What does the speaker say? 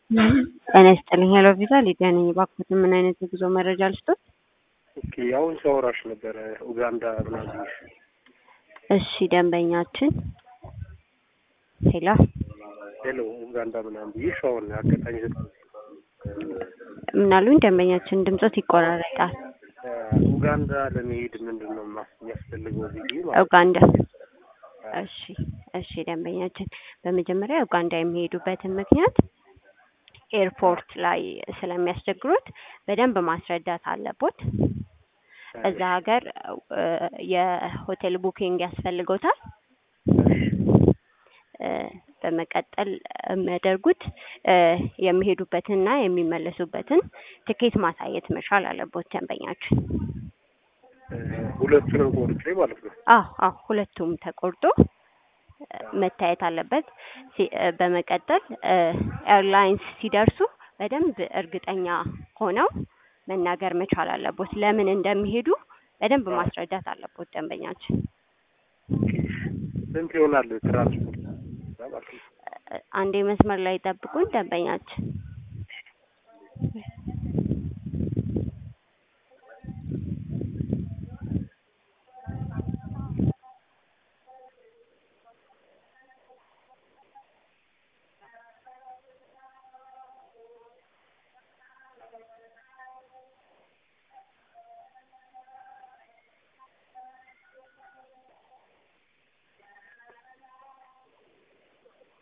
ጤና ይስጥልኝ። ሄሎ ቪዛ ሊዲያ ነኝ። እባክዎት ምን አይነት የጉዞ መረጃ ልስጦት? ኦኬ አሁን ሳወራሽ ነበረ ኡጋንዳ ምናምን ብዬሽ። እሺ ደንበኛችን ሄሎ ሄሎ ኡጋንዳ ምናምን ብዬሽ አሁን አጋጣሚ ዘ ምን አሉኝ? ደንበኛችን ድምጾት ይቆራረጣል። ኡጋንዳ ለመሄድ ምንድን ነው ማስ- የሚያስፈልገው ብዬ ማለት ኡጋንዳ እሺ እሺ ደንበኛችን በመጀመሪያ ኡጋንዳ የሚሄዱበትን ምክንያት ኤርፖርት ላይ ስለሚያስቸግሩት በደንብ ማስረዳት አለቦት። እዛ ሀገር እ የሆቴል ቡኪንግ ያስፈልጎታል። እ በመቀጠል የሚያደርጉት እ የሚሄዱበትንና የሚመለሱበትን ትኬት ማሳየት መቻል አለቦት ደንበኛችን። እ ሁለቱንም ቆርጬ ማለት ነው። አዎ አዎ ሁለቱም ተቆርጦ እ መታየት አለበት። ሲ- እ በመቀጠል እ ኤርላይንስ ሲደርሱ በደንብ እርግጠኛ ሆነው መናገር መቻል አለቦት። ለምን እንደሚሄዱ በደንብ ማስረዳት አለቦት ደንበኛችን። ኦኬ ስንት ይሆናል ትራንስፖርት ማለት ነው? እ አንዴ መስመር ላይ ጠብቁን ደንበኛችን።